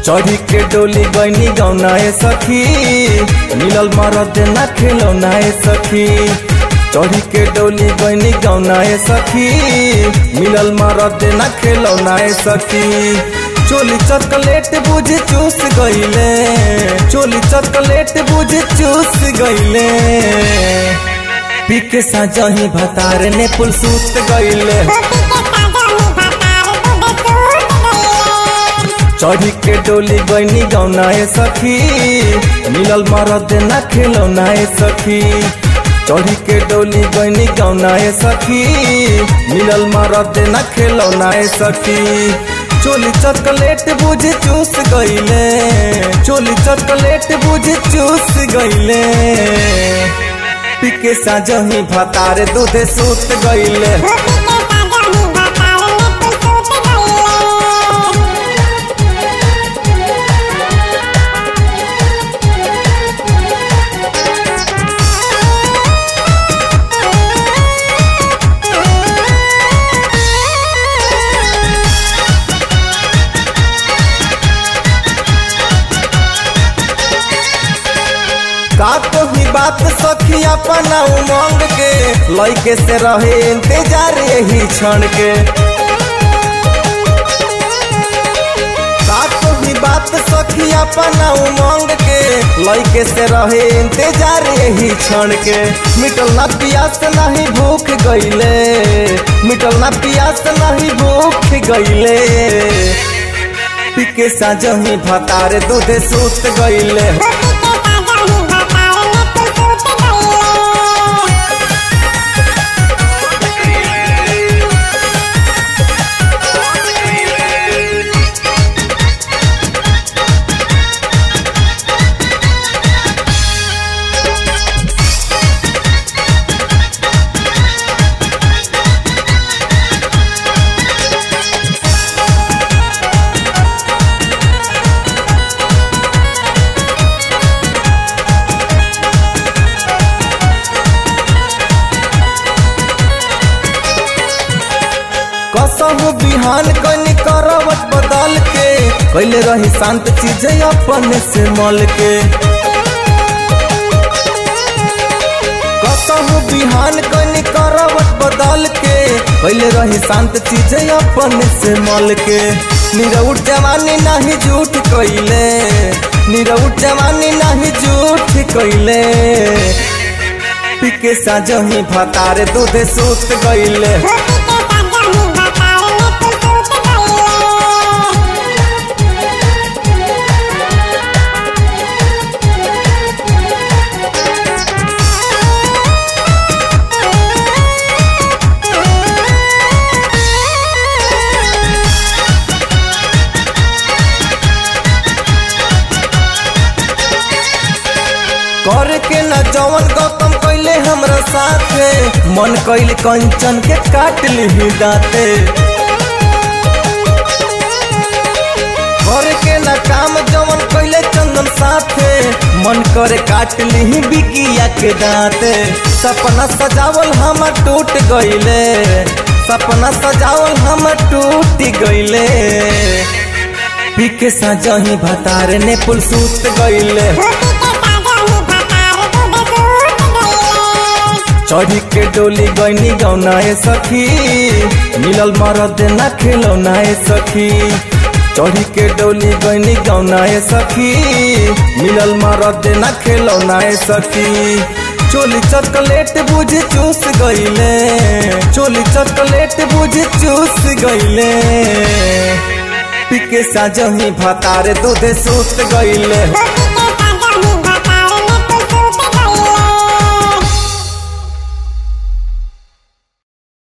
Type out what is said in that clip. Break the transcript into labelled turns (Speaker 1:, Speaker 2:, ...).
Speaker 1: चढ़ी के डोली गईनी गौनाए सखी मिलल मरद ना खेलौनाए सखी चढ़ी के डोली गईनी गौनाए सखी मिलल मरद ना खेलौनाए सखी चोली चॉकलेट बुझ चूस गईले चोली चॉकलेट बुझ चूस गईले पी के साजही भतार ने पुल सूत गईले चढ़ी के डोली गईनी गौनाए सखी मिलल मरद ना खेलौनाए सखी चढ़ी के डोली गईनी गौनाए सखी मिलल मरद ना खेलौनाए सखी चोली चॉकलेट बुझ चूस गईले चोली चॉकलेट बुझ चूस गईले पिके साजही भतार दूधे सूत गईले का तो ही बात सखी अपना उमंग के लइके से रहे इंतजार यही क्षण के का तो ही बात सखी अपना उमंग के लइके से रहे इंतजार यही क्षण के मिटल ना पियास नहीं भूख गईले मिटल ना पियास नहीं भूख गईले पिके साजही भतारे दूधे सूत गईले कसम बिहान कनी करवट बदल के कैले रही शांत चीज अपने से मल के कसम बिहान कनी करवट बदल के कैले रही शांत चीज अपने से मल के निरउट जवानी नहीं झूठ कैले निरउट जवानी नहीं झूठ कैले पिके साजही भतारे दूधे सूत गईले कर के न जवन गौतम कैले हमरा साथे मन कैल कंचन के काट ली दाते कर के न काम जवन कैले चंदन साथे मन करे काट ली बिकिया के दाते सपना सजावल हम टूट गईले सपना सजावल हम टूट गईले पीके साजही भतारे ने पुल सूत गईले चढ़ी के डोली गईनी गौनाए सखी मिलल मरद ना खेलौनाए सखी चढ़ी के डोली गईनी गौनाए सखी मिलल मरद ना खेलौनाए सखी चोली चॉकलेट बुझ चूस गईले चोली चॉकलेट बुझ चूस गईले पिके साजही भतारे दूधे सूत गईले